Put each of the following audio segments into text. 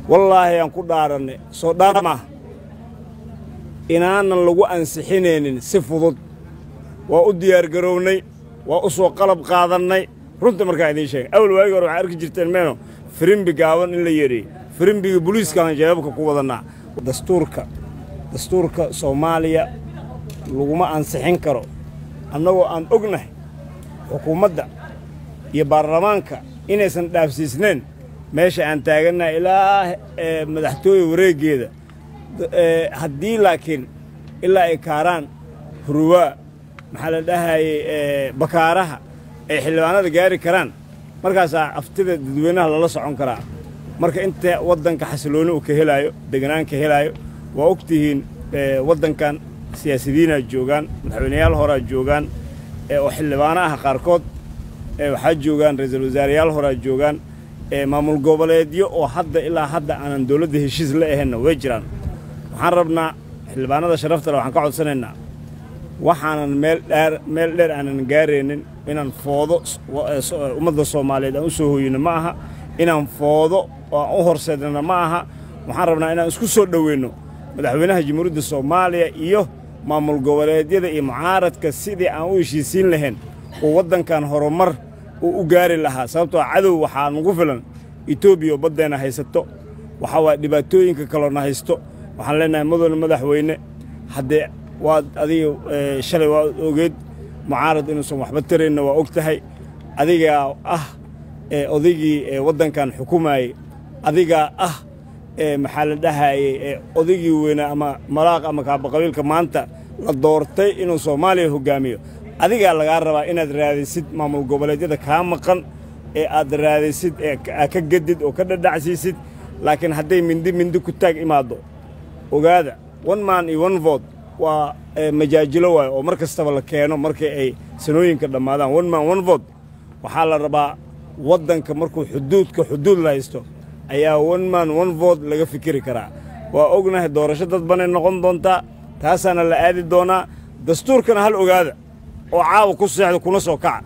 wallaahi aan ku dhaaranay soo dhaar maaha inaanan lagu ansixinaynin si fudud waa u diyaargarownay waa u soo qalab qaadannay runta markaa idiin sheegay awal waagi hore waxaa arki jirteen meeno firimbi gaaban in la yeedheeyey firimbiga buliiskaan jeebabka ku wadannaa dastuurka dastuurka soomaaliya laguma ansixin karo annagoo aan ognahay xukuumadda iyo baarlamaanka inaysan dhaafsiisnayn meesha aan taagannahay ilaa madaxtooye wareeggeeda haddii laakiin ilaa ay kaaraan huruwaa maxaa la dhahayey bakaaraha ay xildhibaanada gaari karaan markaasaa aftida dadweynaha lala socon karaa marka inta waddanka xasilooni uu ka helaayo deganaan ka helaayo waa og tihiin waddankan siyaasidiinaa joogaan madaxweyneyaal horaa joogaan oo xildhibaano ah qaarkood waxaa joogaan ra'iisul wasaareyaal horaa joogaan maamul goboleedyo oo hadda ilaa hadda aanan dawladda heshiis la ahaynna way jiraan waxaan rabnaa xildhibaanada sharaftale waxaan ka codsanaynaa waxaanan meel dheer meel dheer aanan gaaraynin inaan foodo ummadda soomaaliyeed aan u soo hooyino ma aha inaan foodo oo aan u horseednana ma aha waxaan rabnaa inaan isku soo dhoweynno madaxweynaha jamhuuriyadda soomaaliya iyo maamul goboleedyada iyo mucaaradka sidii aan u heshiisiin lahayn oo waddankan horumar uu u gaari lahaa sababtoo cadow waxaa nagu filan etoobiya oo baddeenna haysato waxaa waaya dhibaatooyinka kaloona haysto waxaan leennahay madowna madaxweyne haddee waad adiga shalay waad ogeed mucaarad inuusan waxba taraynna waa og tahay adigaa ah odaygii waddankan xukumaayey adigaa ah maxaa la dhahayey odaygii weynaa ama malaaq ama kaabaqabiilka maanta la doortay inuu soomaaliya hoggaamiyo adigaa lagaa rabaa inaad raadisid maamul goboleedyada kaa maqan ee aad raadisid ee ka gedid oo ka dhadhacsiisid laakiin hadday mindi mindi ku taag imaaddo ogaada one man iyo one vote waa majaajilo waayo oo mar kastaba la keeno markii ay sanooyinka dhammaadaan one man one vote waxaa la rabaa waddanka markuu xuduudka xuduud la haysto ayaa one man one vote laga fikiri karaa waa ognahay doorasho dad banay noqon doontaa taasaana la aadi doonaa dastuurkana hal ogaada oo caawa ku seexda kuna soo kaca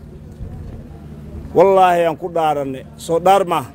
wallaahi aan ku dhaarannay soo dhaar maaha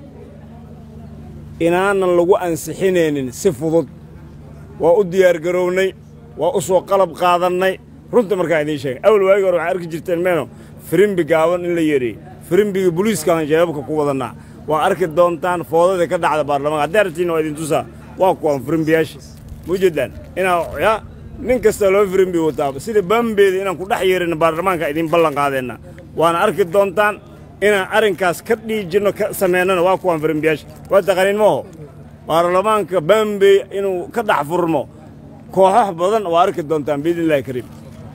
inaanan lagu ansixinaynin si fudud waa u diyaargarownay waa u soo qalab qaadannay runta markaa idiin sheegay awal waagi hore waxaa arki jirteen meeno firimbi gaaban in la yeedheeyey firimbiga buliiskaan jeebabka ku wadannaa waa arki doontaan foodadii ka dhacda baarlamaanka haddii aragtiin waa idin tusaa waa kuwaan firimbiyaasha muujeedaan inaa yaa nin kasta loo firimbi wataa sida bambeeda inaan ku dhex yeerina baarlamaanka idiin ballan qaadeenna waana arki doontaan inaan arrinkaas ka dhiijinno ka samaynana waa kuwaan firimbiyaasha waa taqaaniin maho baarlamaanka bambey inuu ka dhex furmo kooxax badan waa arki doontaan biidni illahi kariim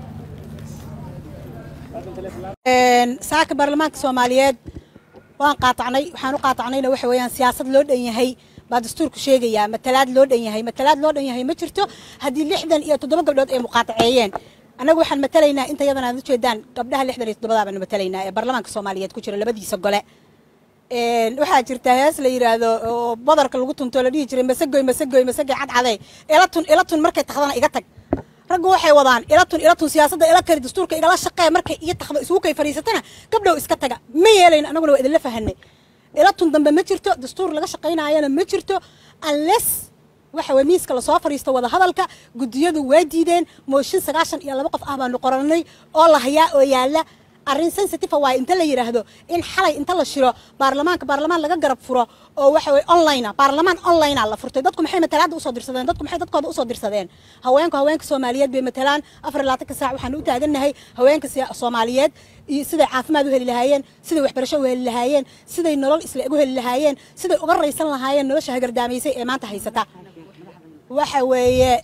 saaka baarlamaanka soomaaliyeed waan qaatacnay waxaan u qaatacnayna waxa weeyaan siyaasad loo dhan yahay baa dastuurku sheegayaa matalaad loo dhan yahay matalaad loo dhan yahay ma jirto haddii lixdan iyo toddoba gabdhood ay muqaataceeyeen annagu waxaan matalaynaa inta yadan aad ujeedaan gabdhaha lixdan iyo toddobadaa baanu matalaynaa ee baarlamaanka soomaaliyeed ku jira labadiisa gole waxaa jirta hees la yidhaahdo oo badarka lagu tunto la dhihi jiray masagoy masagoy masagay cadcadee ilatun ilatun markay takdana iga tag raggu waxay wadaan ilatun ilatun siyaasadda ila kari dastuurka igala shaqee markay iyo takdo isugu kay fadhiisatana gabdhow iska taga ma yeelayno annaguna waa idinla fahanay ilatun dambe ma jirto dastuur laga shaqaynaayana ma jirto unless waxa weye miiska lasoo fadhiisto wada hadalka guddiyadu waa diideen mooshin sagaashan iyo laba qof ah baanu qoranay oo la hayaa oo yaalla arrin sensitive waaye inta la yidhaahdo in xalay inta la shiro baarlamaanka baarlamaan laga garab furo oo waxa weye online baarlamaan online la furtay dadku maxay matalaadda usoo dirsadeen dadku maxay dadkooda usoo dirsadeen haweenku haweenka soomaaliyeed bay matalaan afar iyo labaatanka saac waxaan u taagannahay haweenka soomaaliyeed iyo siday caafimaad u heli lahaayeen siday waxbarasho u heli lahaayeen siday nolol isla u heli lahaayeen siday uga raysan lahaayeen nolosha hagardaamaysay ee maanta haysata waxa weeye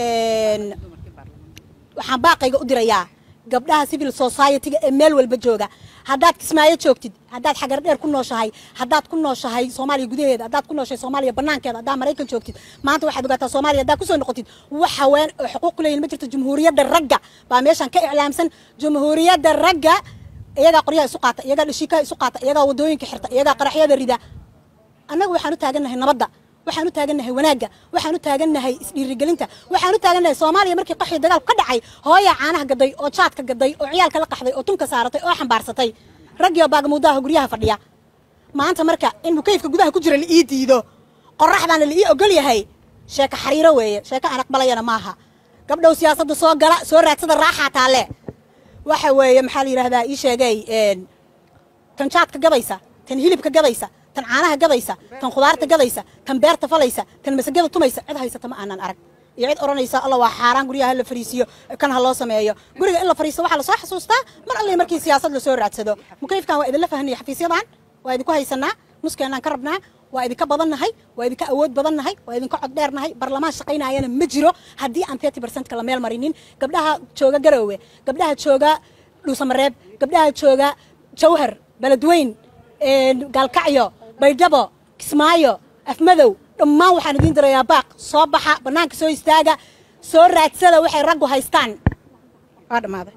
waxaan baaqayga u dirayaa gabdhaha civil society-ga ee meel walba jooga haddaad kismaayo joogtid haddaad xagar dheer ku nooshahay haddaad ku nooshahay soomaaliya gudaheeda haddaad ku nooshahay soomaaliya banaankeeda haddaad maraykan joogtid maanta waxaad ogaataa soomaaliya haddaad kusoo noqotid wax haween oo xuquuq ku leeyihin ma jirto jumhuuriyadda ragga baa meeshan ka iclaamsan jumhuuriyadda ragga iyagaa qoryaha isu qaata iyagaa dhashiikaha isu qaata iyagaa wadooyinka xirta iyagaa qaraxyada rida annaga waxaan u taagannahay nabadda waxaan u taagannahay wanaagga waxaan u taagannahay isdhiirigelinta waxaan u taagannahay soomaaliya markii qaxii dagaalku ka dhacay hooyaa caanaha gaday oo jaadka gaday oo ciyaalka la qaxday oo tunka saaratay oo xambaarsatay raggii oo baagamuudaha guryaha fadhiya maanta marka in mukayfka gudaha ku jira la ii diido qorax baana la ii ogol yahay sheeko xariiro weeye sheeko aan aqbalayana maaha gabdhow siyaasadda soo gala soo raadsada raaxaa taalle waxa weeye maxaa la yidhahdaa ii sheegay tan jaadka gabaysa tan hilibka gabaysa tan caanaha gabaysa tan khudaarta gabaysa tan beerta falaysa tan masagada tumaysa cid haysata ma aanan arag iyo cid odhanaysa alla waa xaaraan guryaha la fariisiyo kan ha loo sameeyo guriga in la fariisto waxaa lasoo xasuustaa mar alle markii siyaasad lasoo raadsado mukayfkan waa idinla fahanaya xafiisyadan waa idinku haysanaa nuskeenaan ka rabnaa waa idinka badannahay waa idinka awood badannahay waa idinka cod dheernahay barlamaan shaqaynayana ma jiro haddii aan thirty percentka la meel marinin gabdhaha jooga garoowe gabdhaha jooga dhuusamareeb gabdhaha jooga jawhar beledweyn gaalkacyo baydhabo kismaayo afmadow dhammaan waxaan idiin dirayaa baaq soo baxa bannaanka soo istaaga soo raadsada waxay raggu haystaan waa dhammaaday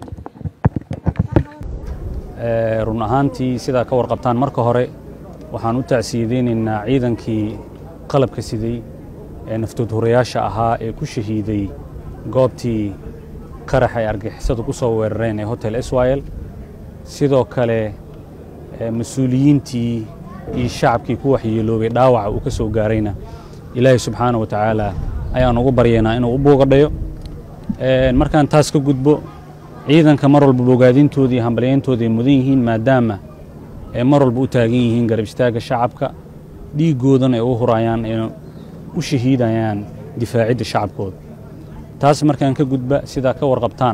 run ahaantii sidaa ka warqabtaan marka hore waxaan u tacsiyadeynaynaa ciidankii qalabka siday ee naftood hurayaasha ahaa ee ku shahiiday goobtii qarax ay argixisadu ku soo weerareen ee hotel israel sidoo kale mas-uuliyiintii iyo shacabkii ku waxyeeloobay dhaawaca uu ka soo gaarayna ilaahay subxaana wa tacaala ayaan ugu baryaynaa inuu u buugadhayo markaan taas ka gudbo ciidanka mar walba bogaadintooda iyo hambalyayntooda ay mudan yihiin maadaama ay mar walba u taagan yihiin garab istaagga shacabka dhiiggoodana ay u hurayaan ay u shahiidayaan difaacidda shacabkooda taas markaan ka gudba sidaa ka warqabtaan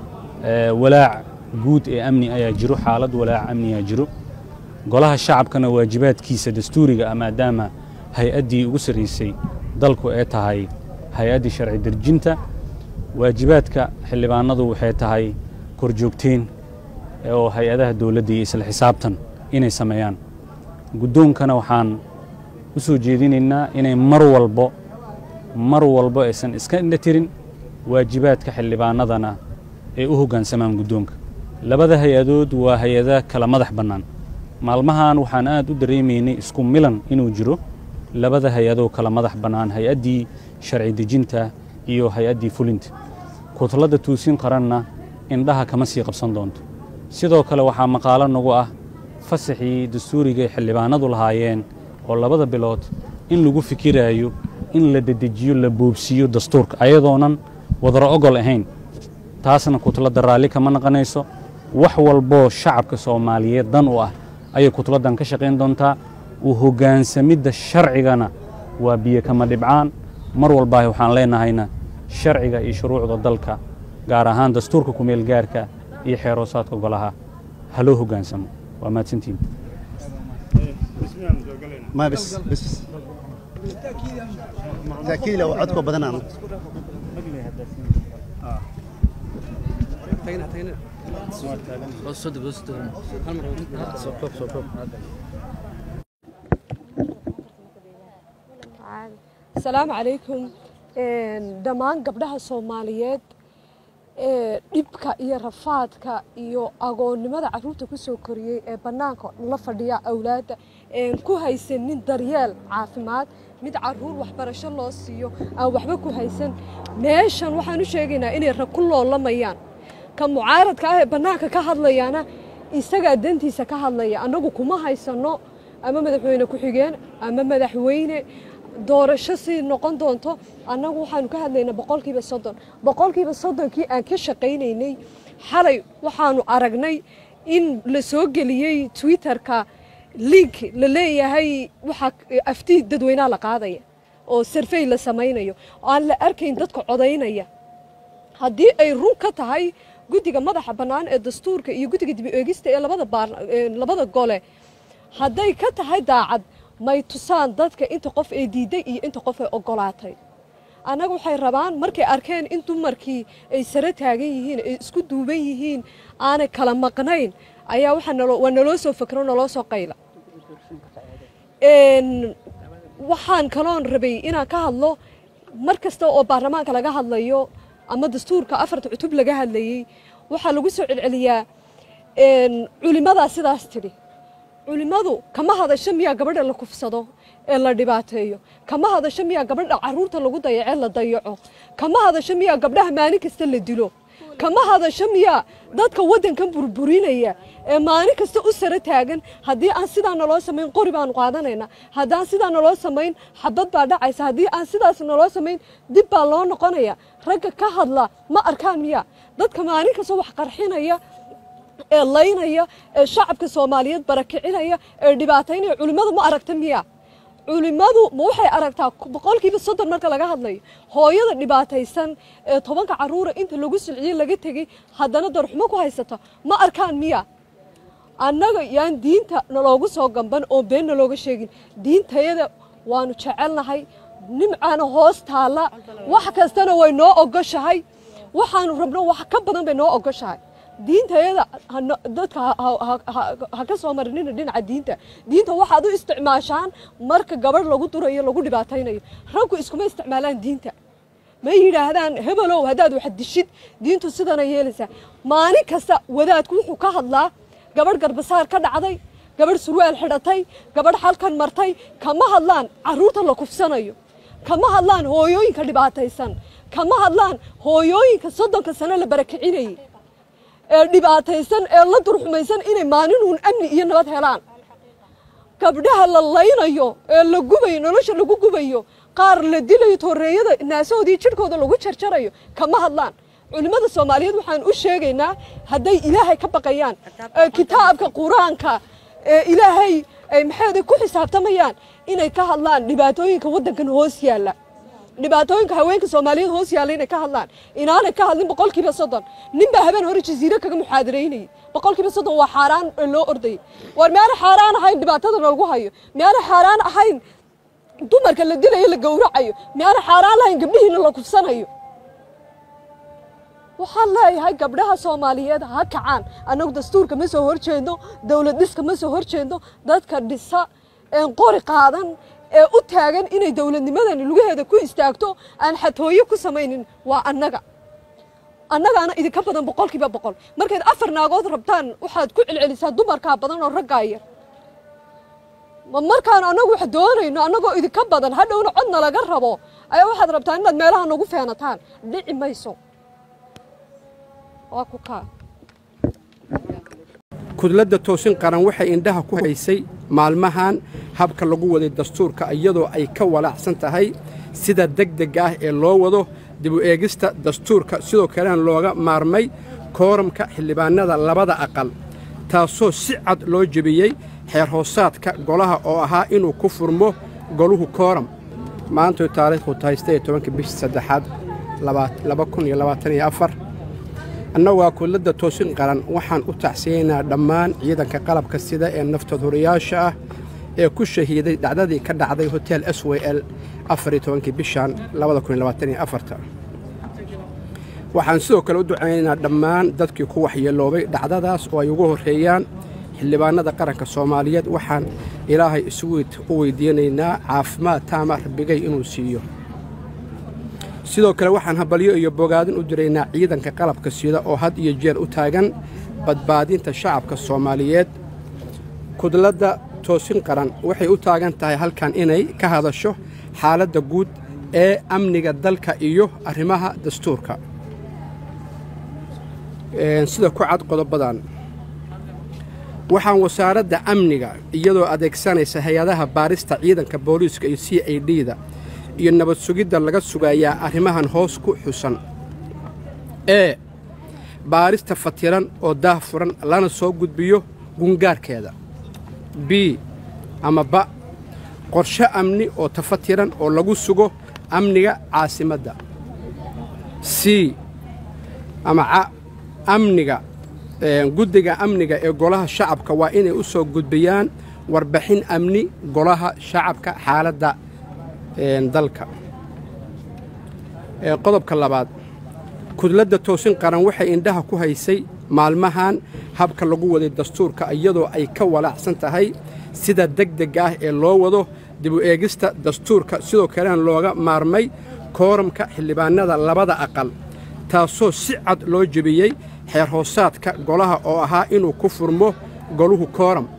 walaac guud ee amni ayaa jiro xaalad walaac amniyaa jiro golaha shacabkana waajibaadkiisa dastuuriga ah maadaama hay-addii ugu sarraysay dalku ee tahay hay-addii sharci derjinta waajibaadka xildhibaanadu waxay tahay korjoogteen oo hay-adaha dowladda iyo isla xisaabtan inay sameeyaan guddoonkana waxaan u soo jeedinaynaa inay mar walbo mar walbo aysan iska indha tirin waajibaadka xildhibaanadana ay u hoggaansamaan guddoonka labada hay-adood waa hay-ada kala madax bannaan maalmahan waxaan aad u dareemaynay isku milan inuu jiro labada hay-adoo kala madax bannaan hay-addii sharci dejinta iyo hay-addii fulinta kutladda tuusin qaranna indhaha kama sii qabsan doonto sidoo kale waxaa maqaalo nagu ah fasaxii dastuuriga ay xildhibaanadu lahaayeen oo labada bilood in lagu fikiraayo in la dedejiyo la boobsiiyo dastuurka ayadoonan wadaro ogol ahayn taasna kutladda raalli kama naqanayso wax walboo shacabka soomaaliyeed dan u ah ayay kutladdan ka shaqayn doontaa u hoggaansamidda sharcigana waa biyo kama dhibcaan mar walbaahi waxaan leenahayna sharciga iyo shuruucda dalka gaar ahaan dastuurka kumeel gaarka iyo xeeroosaadka golaha ha loo hoggaansamo waa mahadsantiin ما بس بس تأكيد لو عدكم بدنا asalaamu calaykum dhammaan gabdhaha soomaaliyeed ee dhibka iyo rafaadka iyo agoonnimada caruurta ku soo koriyey ee bannaanka la fadhiya awlaadda een ku haysanin daryeel caafimaad mid caruur waxbarasho loo siiyo aan waxba ku haysan meeshan waxaan u sheegaynaa inay rag ku loolamayaan ka mucaaradka ah ee bannaanka ka hadlayaana isagaa dantiisa ka hadlaya annagu kuma haysanno ama madaxweyne ku-xigeen ama madaxweyne doorasho si noqon doonto annagu waxaanu ka hadlaynaa boqolkiiba soddon boqolkiiba soddonkii aan ka shaqaynaynay xalay waxaanu aragnay in la soo geliyey twitterka link la leeyahay waxaa aftii dadweynaha la qaadaya oo sarfey la samaynayo oo aan la arkayn dadka codaynaya haddii ay run ka tahay guddiga madaxa bannaan ee dastuurka iyo guddiga dibi eegista ee labada baar labada gole hadday ka tahay daacad may tusaan dadka inta qof ee diiday iyo inta qof ee ogolaatay annaga waxay rabaan markay arkeen in dumarkii ay sare taagan yihiin ay isku duuban yihiin aanay kala maqnayn ayaa waxaa naloo waa naloo soo fakro naloo soo qayla waxaan kaloon rabay inaan ka hadlo mar kasta oo baarlamaanka laga hadlayo ama dastuurka afarta cutub laga hadlayey waxaa lagu soo celceliyaa culimadaa sidaas tidhi culimmadu kama hadasho miyaa gabadha la kufsado ee la dhibaateeyo kama hadasho miyaa gabadha caruurta lagu dayacee la dayaco kama hadasho miyaa gabdhaha maalin kasta la dilo kama hadasho miyaa dadka waddankan burburinaya ee maalin kasta u sara taagan haddii aan sidaa naloo samayn qori baanu qaadanaynaa haddaan sidaa naloo samayn xabad baa dhacaysa haddii aan sidaas naloo samayn dib baa loo noqonaya ragga ka hadla ma arkaan miyaa dadka maalin kasta wax qarxinaya ee laynaya ee shacabka soomaaliyeed barakicinaya ee dhibaataynaya culimmadu ma aragta miyaa culimmadu ma waxay aragtaa boqolkiiba soddon marka laga hadlayo hooyada dhibaataysan ee tobanka carruura inta lagu silciyey laga tegey haddana darxumo ku haysato ma arkaan miya annaga yaan diinta naloogu soo gamban oo been nalooga sheegin diintayada waanu jecelnahay nimcaana hoos taalla wax kastana way noo ogoshahay waxaanu rabno wax ka badan bay noo ogoshahay diintayada dadka ha ka soo marinina dhinaca diinta diinta waxaad u isticmaashaan marka gabadh lagu durayo lagu dhibaataynayo raggu iskuma isticmaalaan diinta ma yidhaahdaan hebelow haddaad wax dishid diintu sidana yeelaysaa maalin kasta wadaadku wuxuu ka hadlaa gabadh garbasaar ka dhacday gabadh surwaal xidhatay gabadh xalkan martay kama hadlaan carruurta la kufsanayo kama hadlaan hooyooyinka dhibaataysan kama hadlaan hooyooyinka soddonka sano la barakicinayay ee dhibaataysan ee la durxumaysan inay maalinuun amni iyo nabad helaan gabdhaha la laynayo ee la gubayo nolosha lagu gubayo qaar la dilayo tooreeyada naasahoodii jidhkooda lagu jarjarayo kama hadlaan culimmada soomaaliyeed waxaan u sheegaynaa hadday ilaahay ka baqayaan ee kitaabka qur-aanka ee ilaahay ay maxayda ku xisaabtamayaan inay ka hadlaan dhibaatooyinka waddankan hoos yaalla dhibaatooyinka haweenka soomaaliyeed hoos yaalla inay ka hadlaan inaanay ka hadlin boqolkiiba soddon nin baa habeen hore jasiiro kaga muxaadaraynayay boqolkiiba soddon waa xaaraan loo ordayay war miyaanay xaaraan ahayn dhibaatada lagu hayo miyaanay xaaraan ahayn dumarka la dilayo la gowracayo miyaanay xaaraan lahayn gabdhihiina la kufsanayo waxaan leeyahay gabdhaha soomaaliyeed ha kacaan annagu dastuurka ma soo horjeedno dowlad dhiska ma soo horjeedno dadka dhisa een qori qaadan ee u taagan inay dowladnimadani lugaheeda ku istaagto aan xatooyo ku samaynin waa annaga annagaana idinka badan boqolkiiba boqol markayd afar naagood rabtaan waxaad ku celcelisaa dumarkaa badan oo raggaa yar ma markaan annagu wax doonayno annagoo idinka badan hadhowna codna laga rabo ayaa waxaad rabtaan inaad meelaha nagu feenataan dhici mayso waa ku kaa kudladda toosin qaran waxay indhaha ku haysay maalmahan habka lagu waday dastuurka iyadoo ay ka walaacsan tahay sida degdega ah ee loo wado dibu eegista dastuurka sidoo kalena looga maarmay kooramka xildhibaannada labada aqal taasoo si cad loo jebiyey xeer hoosaadka golaha oo ahaa inuu ku furmo goluhu kooram maantoy taariikhdu tahay sidee tobanka bishii saddexaad laba kun iyo labaatan iyo afar annagoo kudladda toosin qaran waxaan u tacsiyaynaa dhammaan ciidanka qalabka sida ee naftood horiyaasha ah ee ku shahiiday dhacdadii ka dhacday hotel s w l afariyo tobankii bishan labada kun iyo labaatan iyo afarta waxaan sidoo kale u ducaynaynaa dhammaan dadkii ku waxyeeloobay dhacdadaas oo ay ugu horreeyaan xildhibaannada qaranka soomaaliyeed waxaan ilaahay isugu u weydiinaynaa caafimaad taama rabbigay inuu siiyo sidoo kale waxaan habalyo iyo bogaadin u diraynaa ciidanka qalabka sida oo had iyo jeer u taagan badbaadinta shacabka soomaaliyeed kudladda toosin qaran waxay u taagan tahay halkan inay ka hadasho xaaladda guud ee amniga dalka iyo arrimaha dastuurka sida ku cad qodobadan waxaan wasaaradda amniga iyadoo adeegsanaysa hay-adaha baarista ciidanka booliiska iyo c i d da iyo nabad sugidda laga sugayaa arrimahan hoos ku xusan ee baarista fatiran oo daah furan lana soo gudbiyo gungaarkeeda b ama ba qorshe amni oo tafatiran oo lagu sugo amniga caasimadda c ama ca amniga guddiga amniga ee golaha shacabka waa inay u soo gudbiyaan warbixin amni golaha shacabka xaaladda dalka qodobka labaad kudladda toosin qaran waxay indhaha ku haysay maalmahan habka lagu waday dastuurka iyadoo ay ka walaacsan tahay sida degdega ah ee loo wado dibu eegista dastuurka sidoo kalena looga maarmay kooramka xildhibaannada labada aqal taasoo si cad loo jebiyey xeer hoosaadka golaha oo ahaa inuu ku furmo goluhu kooram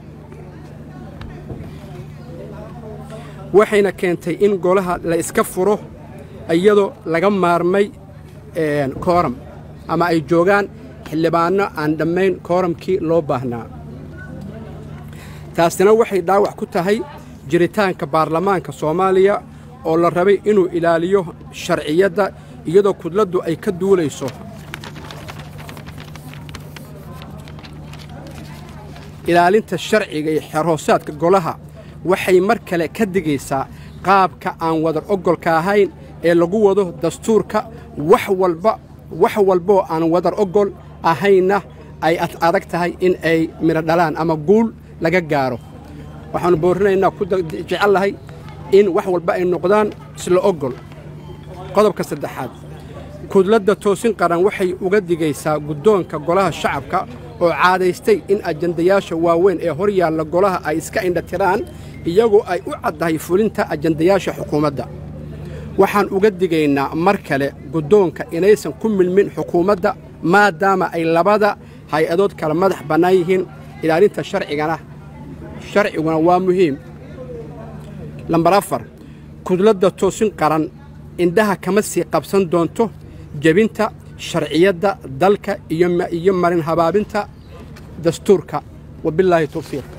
waxayna keentay in golaha la iska furo iyadoo laga maarmay kooram ama ay joogaan xildhibaanno aan dhammayn kooramkii loo baahnaa taasina waxay dhaawac ku tahay jiritaanka baarlamaanka soomaaliya oo la rabay inuu ilaaliyo sharciyadda iyadoo kudladdu ay ka duulayso ilaalinta sharciga iyo xerhoosaadka golaha waxay mar kale ka digaysaa qaabka aan wadar oggolka ahayn ee lagu wado dastuurka wax walba wax walboo aan wadar oggol ahaynna ay adag tahay in ay midho dhalaan ama guul laga gaaro waxaannu boorrinaynaa ku jecel lahay in wax walba ay noqdaan isla oggol qodobka saddexaad kudladda toosin qaran waxay uga digaysaa guddoonka golaha shacabka oo caadaystay in ajandayaasha waaweyn ee hor yaalla golaha ay iska indhatiraan iyagoo ay u caddahay fulinta ajandayaasha xukuumadda waxaan uga digaynaa mar kale guddoonka inaysan ku milmin xukuumadda maadaama ay labada hay-adood kala madax bannaan yihiin ilaalinta sharcigana sharciguna waa muhiim lambar afar kudladda toosin qaran indhaha kama sii qabsan doonto jebinta sharciyadda dalka iyo marin habaabinta dastuurka wabilaahi tawfiiq